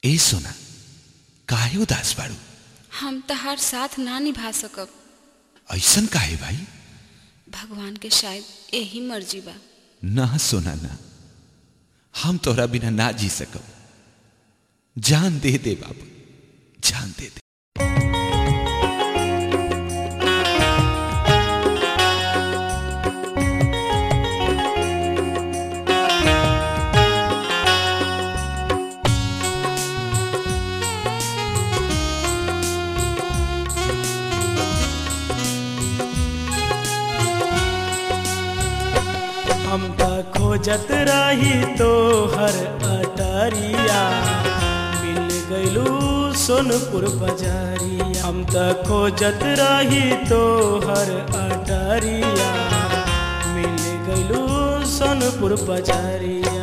ए सोना काहे उदास बाड़ू हम तहार साथ ना निभा सकब ऐसन काहे भाई भगवान के शायद यही मर्जी बा ना सोना ना हम तोहरा बिना ना जी सकब जान दे दे बाबू जान दे दे हम त खोजत रही तो हर अटरिया मिल गइलू सोनपुर बजारिया हम त खोजत रही तो हर अटरिया मिल गइलू सोनपुर बजारिया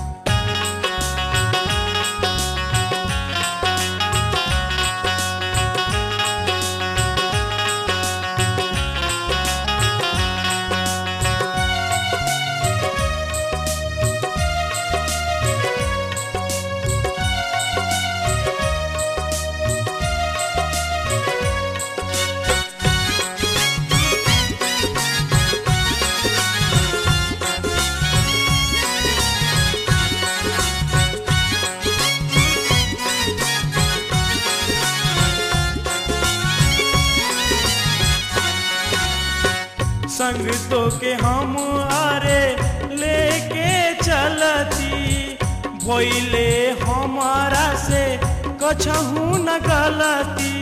संग तो के हम आरे लेके चलती भोइले हमारा से कछहू न गलती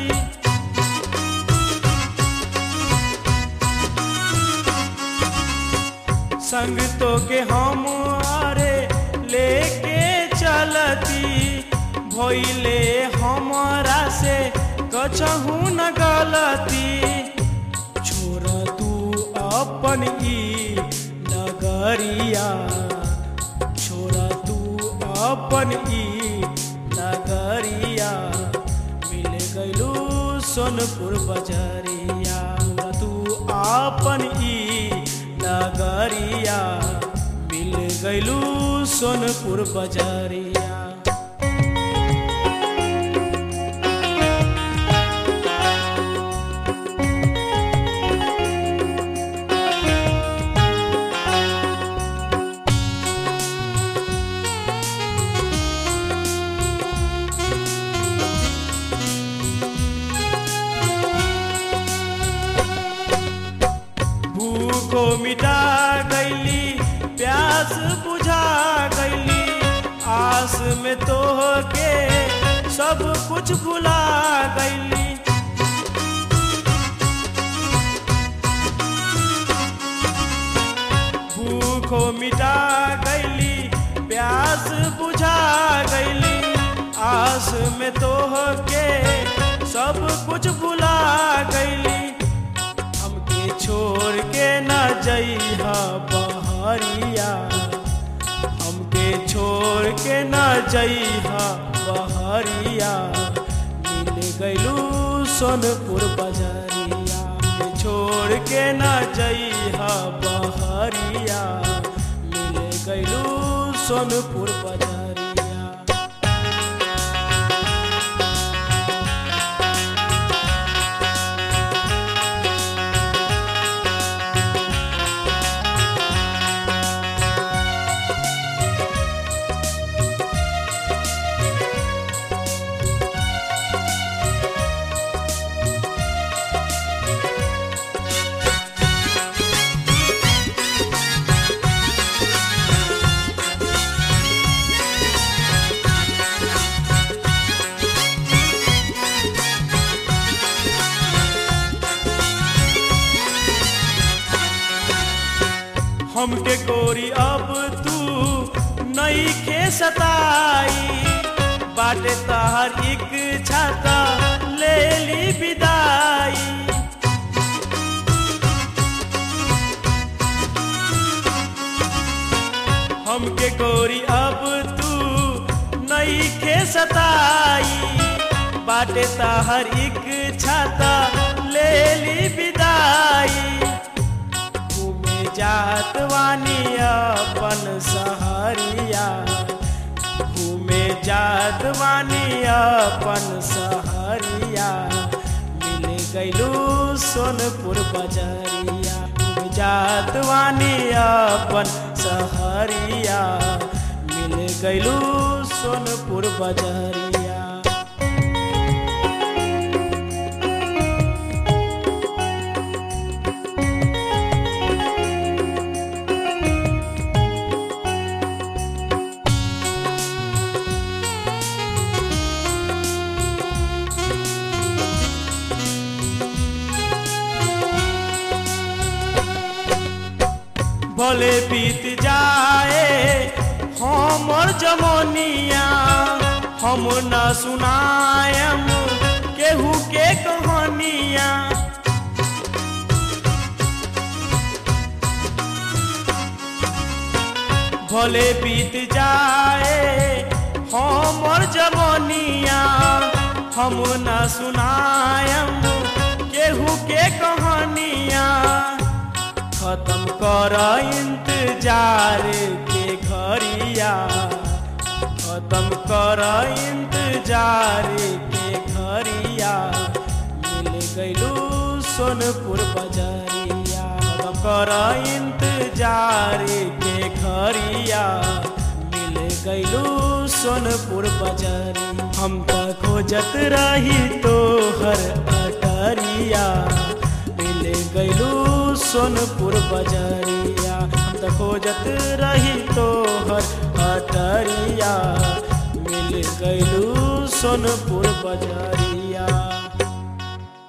संग तो के हम आरे लेके चलती भोइले हमारा से कछहू न गलती छोड़ तू अपन ई नगरिया छोड़ तू अपन ई नगरिया मिल गइलू सोनपुर बजरिया छोड़ तू अपन ई नगरिया मिल गइलू सोनपुर बजरिया भूखो मिटा गईली प्यास बुझा गईली आस में तो के सब कुछ भुला गईली भूखो मिटा गईली प्यास बुझा गईली आस में तो के सब कुछ भुला गईली हमके छोड़ के न जइहा बहरिया हमके छोड़ के न जइहा बहरिया मिल गइलू सोनपुर बजरिया हमके छोड़ के न जइहा बहरिया मिल गइलू सोनपुर बजरिया हमके गोरी अब तू नई खे सताई बाटे तहर एक छाता ले ली विदाई हमके गोरी अब तू नई खे सताई बाटे तहर एक छाता ले ली विदाई घूमे जात वानी अपन सहरिया घूमे जात वानी अपन सहरिया मिल गईलू सोनपुर बजरिया डूब जात वानी अपन सहरिया मिल गईलू सोनपुर बजरिया भले बीत जाए हमर जमनिया हम न सुनायम केहू के कहानिया भले बीत जाए हमर जमनिया हम न सुनायम केहू के कहानिया खत्म कर इंतजार के घरिया खत्म कर इंतजार के घरिया मिल गईलू सोनपुर बजरिया खत्म कर इंतजार के घरिया मिल गईलू सोनपुर बजरिया हम त खोजत रही तोहर अटरिया मिल गईलू सोनपुर बजरिया हम त खोजत रही तोहर अटरिया मिल गईलू सोनपुर बजरिया